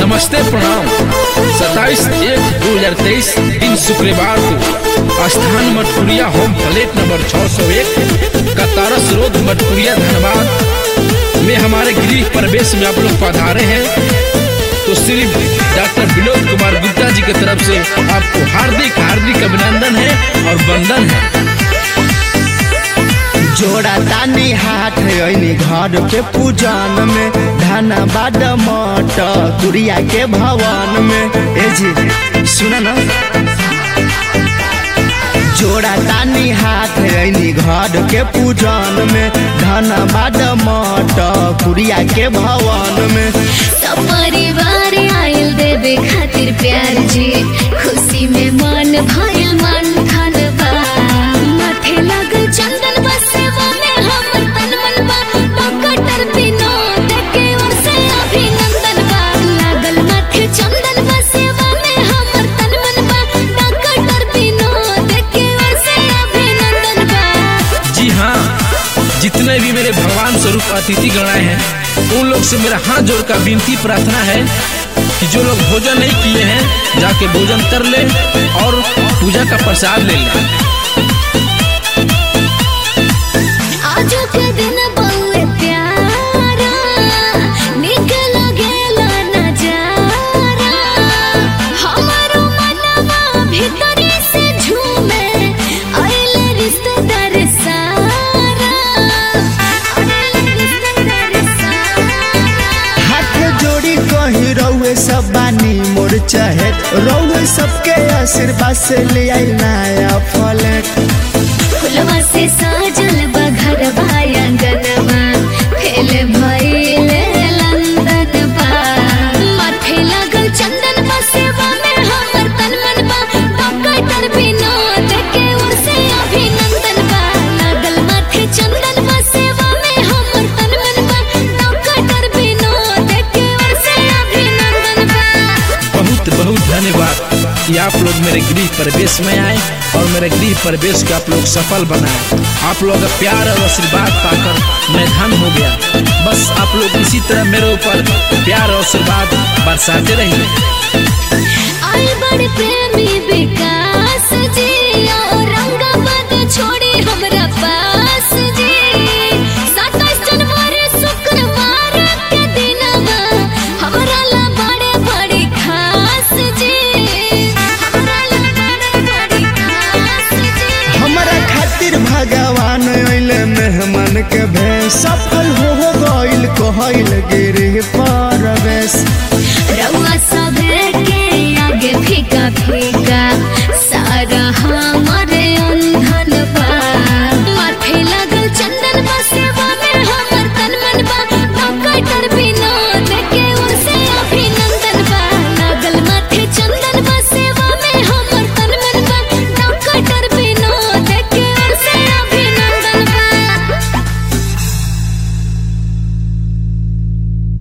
नमस्ते प्रणाम सत्ताईस एक दो हजार तेईस दिन शुक्रवार को स्थान Matkuriya home plate number 601 Kataras road Matkuriya Dhanbad में हमारे गृह प्रवेश में आप लोग पधारे हैं तो श्री डॉक्टर विनोद कुमार गुप्ता जी की तरफ से आपको हार्दिक हार्दिक अभिनंदन है और वंदन है जोड़ा तानी हाथ ऐनी घर के पूजन में धनबाद मठ गुड़िया के भवन में ए जी सुना ना जोड़ा तानी हाथ ऐनी घर के पूजन में धनबाद मठ गुड़िया के भवन में सब परिवार आयल देवे खातिर प्यार जी खुशी में मन भइल मन धन बा माथे लागल चंदन बा सेवा में हमर तन मन बा डॉक्टर विनोद के ओर से अभिनंदन बा लागल माथे चंदन बा सेवा में हमर तन मन बा डॉक्टर विनोद के ओर से अभिनंदन बा जी हाँ जितने भी मेरे भगवान स्वरूप अतिथि गणाए हैं उन लोग से मेरा हाथ जोड़कर विनती प्रार्थना है कि जो लोग भोजन नहीं किए हैं जाके भोजन कर ले और पूजा का प्रसाद ले लें आज के दिन बहुए प्यारा निक लगेला नजारा हमारो मनवा भीतरी से झूमे आइले रिश्तेदार सारा आइले रिश्तेदार सारा हाथ जोड़ी कही रउए सब बानी मोर चहेत रउए सबके आशीर्वाद से ले आई नया फलेट फुलवा से साजल बघर भायंगनवा फेल भइल लंदन बा माथे लागल चंदन बा सेवा में हमर तन मन बा डॉक्टर विनोद के ओर से अभिनंदन बा लागल माथे चंदन बा सेवा में हमर तन मन बा डॉक्टर विनोद के ओर से अभिनंदन बा बहुत बहुत धन्यवाद कि आप लोग मेरे गृह प्रवेश में आए और मेरे गृह प्रवेश को आप लोग सफल बनाए आप लोग का प्यार और आशीर्वाद पाकर मैं धन हो गया बस आप लोग इसी तरह मेरे ऊपर प्यार और आशीर्वाद बरसाते रहिए आई बड़ प्रेमी विकास जी